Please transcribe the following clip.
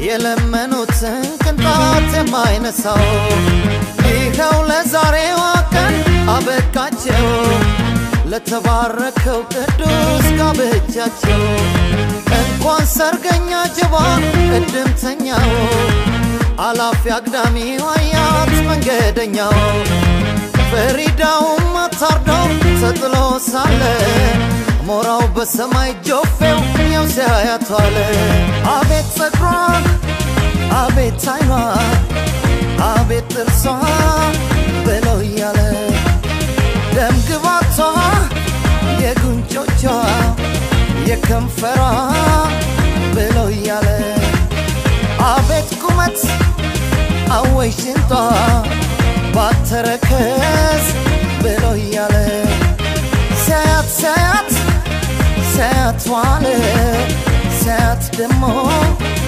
የለመኑትን ቅንጣት የማይነሳው ይኸው ለዛሬዋ ቀን አበቃቸው ለተባረከው ቅዱስ ጋብቻቸው እንኳን ሰርገኛ ጅባ እድምተኛው አላፊ አግዳሚው አያት መንገደኛው ፈሪዳውም አታርደው ተጥሎ ሳለ ሞራው በሰማይ ጆፌው ያው ሲያያቷለ አቤት ጸጉሯ አቤት አይኗ አቤት ጥርሷ ብለው እያለ ደም ግባቷ የጉንጮቿ የከንፈሯ ብለው እያለ አቤት ቁመት አወይ ሽንጧ ባተረከዝ ብለው እያለ ሲያያት ሲያያት ሲያያት ዋለ ሲያያት ደሞ